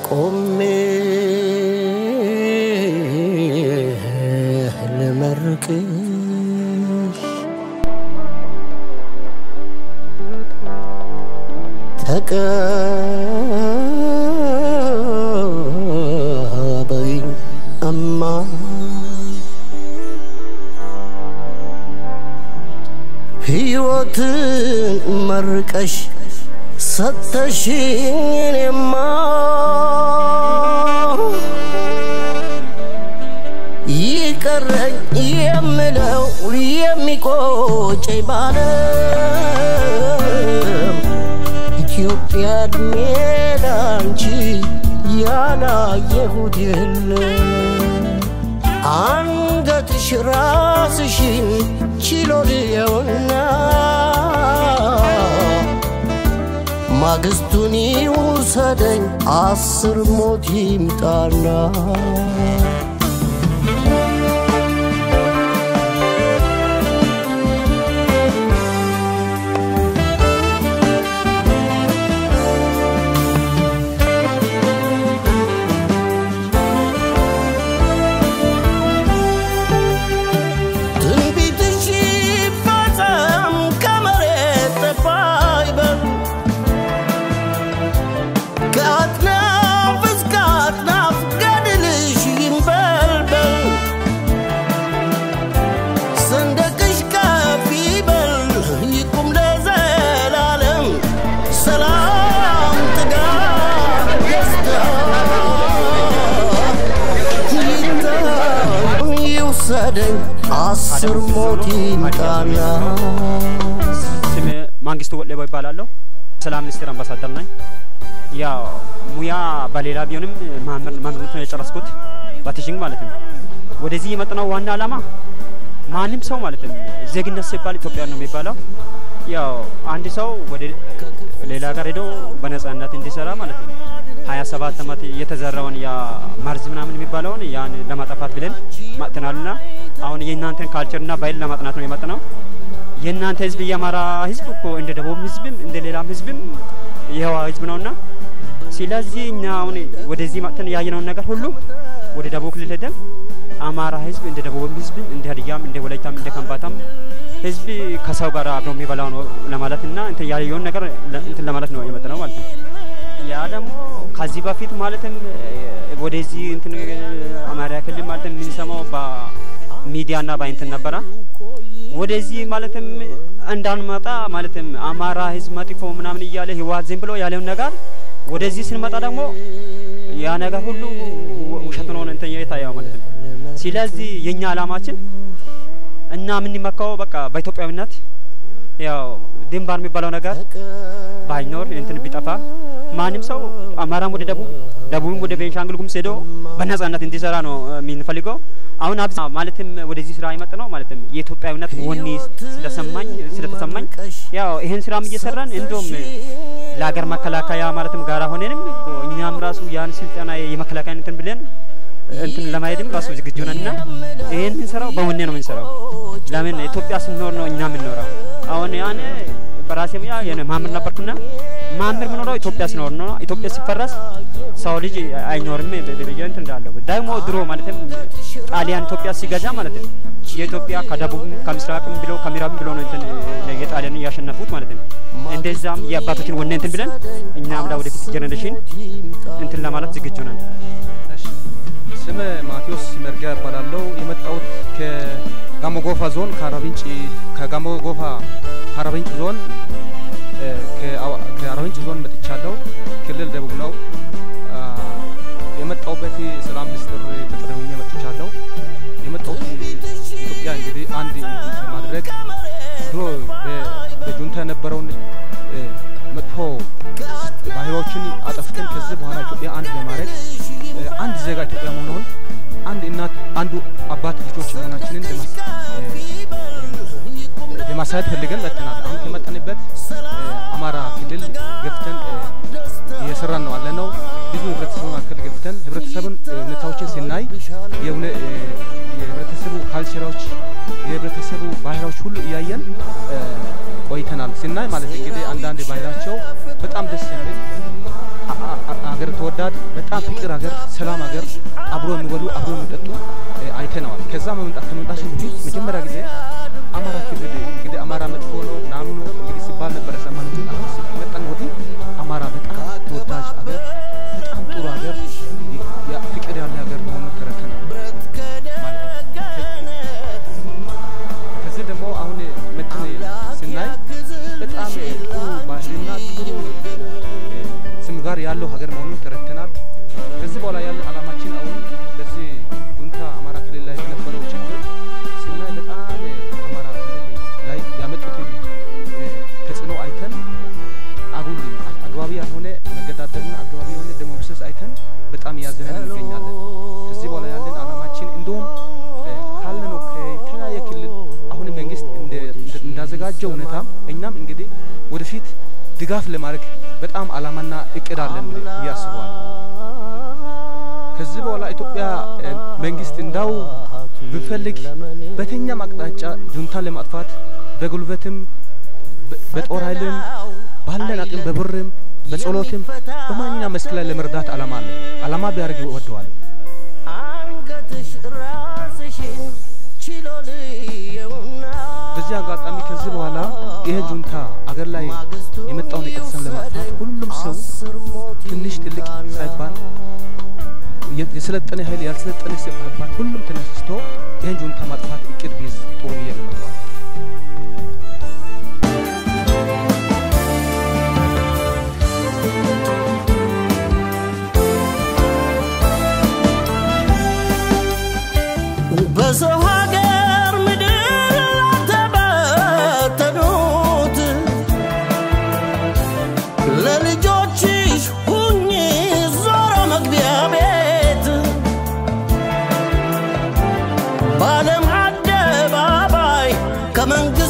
ቆሜ ልመርቅሽ ተቀበይኝ እማ ሕይወትን መርቀሽ ሰተሽኝ እኔማ ይቀረኝ የምለው የሚቆጨኝ ባለም ኢትዮጵያ እድሜ ላንቺ ያላየሁት የለም አንገትሽ ራስሽን ችሎ ልየውና ማግስቱን ይውሰደኝ አስር ሞት ይምጣና ትንቢትሽ ይፈጸም ከመሬት ጠፋ ይበል ከአጥናፍ እስከ አጥናፍ ገድልሽ ይንበልበል ሰንደቅሽ ከፍ ይበል ይቁም ለዘላለም ሰላም ጥጋብ ደስታ ይታዩን ይውሰደኝ አስር ሞት ይምጣና ስሜ ማንግስቱ ወሌቦ ይባላለሁ። ሰላም ሚኒስቴር አምባሳደር ነኝ። ያው ሙያ በሌላ ቢሆንም መምህርነት ነው የጨረስኩት በቲችንግ ማለት ነው። ወደዚህ የመጣነው ዋና ዓላማ ማንም ሰው ማለት ነው ዜግነት ሲባል ኢትዮጵያ ነው የሚባለው። ያው አንድ ሰው ወደ ሌላ ሀገር ሄዶ በነጻነት እንዲሰራ ማለት ነው። ሀያ ሰባት ዓመት የተዘራውን ያ መርዝ ምናምን የሚባለውን ያን ለማጠፋት ብለን መጥተናልና አሁን የእናንተን ካልቸርና ባህል ለማጥናት ነው የመጣነው። የእናንተ ህዝብ የአማራ ህዝብ እኮ እንደ ደቡብ ህዝብም እንደ ሌላም ህዝብም የህዋ ህዝብ ነውና ስለዚህ እኛ አሁን ወደዚህ መጥተን ያየነውን ነገር ሁሉ ወደ ደቡብ ክልል ሄደን አማራ ህዝብ እንደ ደቡብም ህዝብም እንደ ሀዲያም እንደ ወላይታም እንደ ከምባታም ህዝብ ከሰው ጋር አብሮ የሚበላው ነው ለማለትና እንትን ያየውን ነገር ለ- እንትን ለማለት ነው የመጣነው ማለት ነው። ያ ደግሞ ከዚህ በፊት ማለትም ወደዚህ እንትን አማራ ክልል ማለትም የምንሰማው በሚዲያና በእንትን ነበረ። ወደዚህ ማለትም እንዳንመጣ ማለትም አማራ ህዝብ መጥፎ ምናምን እያለ ህወሓት ዝም ብሎ ያለውን ነገር ወደዚህ ስንመጣ ደግሞ ያ ነገር ሁሉ ውሸት ነው እንትን የታየው ማለት ነው። ስለዚህ የኛ አላማችን እና የምንመካው በቃ በኢትዮጵያዊነት ያው ድንባር የሚባለው ነገር ባይኖር እንትን ቢጠፋ ማንም ሰው አማራም ወደ ደቡብ ደቡብም ወደ ቤንሻንጉል ጉሙዝ ሄዶ በነጻነት እንዲሰራ ነው የምንፈልገው። አሁን አብዛ ማለትም ወደዚህ ስራ የመጣ ነው ማለትም የኢትዮጵያዊነት ወኔ ስለሰማኝ ስለተሰማኝ ያው ይሄን ስራም እየሰራን እንደውም ለሀገር መከላከያ ማለትም ጋራ ሆነንም እኮ እኛም ራሱ ያን ስልጠና የመከላከያ እንትን ብለን እንትን ለማሄድም ራሱ ዝግጁ ነንና ይሄን የምንሰራው በወኔ ነው የምንሰራው። ለምን ኢትዮጵያ ስንኖር ነው እኛ የምንኖረው። አሁን ያን በራሴ ሙያ የሆነ ማምር ነበርኩና ማምር የምኖረው ኢትዮጵያ ስኖር ነው። ኢትዮጵያ ሲፈረስ ሰው ልጅ አይኖርም ብዬ እንትን እንዳለሁ ደግሞ ድሮ ማለትም ጣሊያን ኢትዮጵያ ሲገዛ ማለት ነው የኢትዮጵያ ከደቡብም ከምስራቅም ብሎ ከምዕራብም ብሎ ነው እንትን የጣሊያን እያሸነፉት ማለት ነው። እንደዛም የአባቶችን ወኔ እንትን ብለን እኛም ለወደፊት ጀኔሬሽን እንትን ለማለት ዝግጁ ነን። እሺ። ስም ማቴዎስ መርጊያ እባላለሁ። የመጣሁት ከጋሞ ጎፋ ዞን ከአራቢንጭ ከጋሞ ጎፋ ከአራቢንጭ ዞን እ፣ ከአዋ- ከአራቢንጭ ዞን መጥቻለሁ። ክልል ደቡብ ነው። አ፣ የመጣሁበት ሰላም ሚኒስትር ቅጥር ሆኜ መጥቻለሁ። የመጣሁት ኢትዮጵያ እንግዲህ አንድ ለማድረግ ድሮ በ- በጁንታ የነበረውን እ፣ መጥፎ ባህሪዎችን አጠፍተን ከዚህ በኋላ ኢትዮጵያ አንድ ለማድረግ እ፣ አንድ ዜጋ ኢትዮጵያ መሆኑን አንድ እናት አንዱ አባት ልጆች መሆናችንን ለማስ- እ፣ ለማሳየት ፈልገን መጥተናል። አሁን ከመጠንበት አማራ ክልል ገፍተን እ፣ እየሰራን ነው አለ ነው። ብዙ ህብረተሰቡ መካከል ገብተን ህብረተሰቡን እ፣ ሁኔታዎችን ስናይ የእውነ- እ፣ የህብረተሰቡ ካልቸራዎች የህብረተሰቡ ባህላዎች ሁሉ እያየን እ፣ ቆይተናል። ስናይ ማለት እንግዲህ አንዳንድ ባህላቸው በጣም ደስ የሚል አ- አ- አገር ተወዳድ በጣም ፍቅር ሀገር፣ ሰላም ሀገር፣ አብሮ የሚበሉ አብሮ የሚጠጡ እ፣ አይተነዋል። ከዛ መምጣት ከመምጣት በፊት መጀመሪያ ጊዜ አማራ ክልል እንግዲህ አማራ መጥፎ ነው ምናምን ነው እንግዲህ ሲባል ነበረ ሰማነው። ግን አሁን ሲመጣን ወዲህ አማራ በጣም ተወዳጅ ሀገር፣ በጣም ጥሩ ሀገር፣ የ- ያ- ፍቅር ያለ ሀገር መሆኑን ተረድተናል ማለት ነው። ከዚህ ደግሞ አሁን መጥን ስናይ በጣም ጥሩ ባህልና ጥሩ እ፣ ስም ጋር ያለው ሀገር መሆኑን ተረድተናል። ከዚህ በኋላ ያለን አላማችን አሁን በዚህ ጁንታ አማራ ክልል ላይ የነበረው ችግር ስናይ በጣም እ፣ አማራ ክልል ላይ ያመጡትን እ፣ ተጽዕኖ አይተን አጉል አግባቢ ያልሆነ መገዳደልና አግባቢ የሆነ ደም መፍሰስ አይተን በጣም እያዘነን እንገኛለን። ከዚህ በኋላ ያለን አላማችን እንደውም እ፣ ካለነው ከተለያየ ክልል አሁን መንግስት እንደ- እንደ- እንዳዘጋጀው ሁኔታ እኛም እንግዲህ ወደፊት ድጋፍ ለማድረግ በጣም አላማና እቅድ አለን ብዬ አስበዋለሁ። ከዚህ በኋላ ኢትዮጵያ እ፣ መንግስት እንዳው ብፈልግ በየትኛውም አቅጣጫ ጁንታን ለማጥፋት በጉልበትም በ- በጦር ኃይልም ባለን አቅም በብርም በጸሎትም በማንኛውም መስክ ላይ ለመርዳት አላማ አለኝ። አላማ ቢያደርግ ይወደዋል። አንገትሽ ራስሽን ችሎ ልየውና በዚህ አጋጣሚ ከዚህ በኋላ ይሄ ጁንታ አገር ላይ የመጣውን የቅርሰን ለማጥፋት ሁሉም ሰው ትንሽ ትልቅ ሳይባል የ- የሰለጠነ ኃይል ያልሰለጠነ ሳይባል ሁሉም ተነስቶ ይህን ጁንታ ማጥፋት እቅድ ቢይዝ ጥሩ ብዬ ነው የምለው። በሰው ሀገር ምድር ተበተኑት ለልጆችሽ ሁኚ ዞሮ መግቢያ ቤት በዓለም አደባባይ ከመንግስት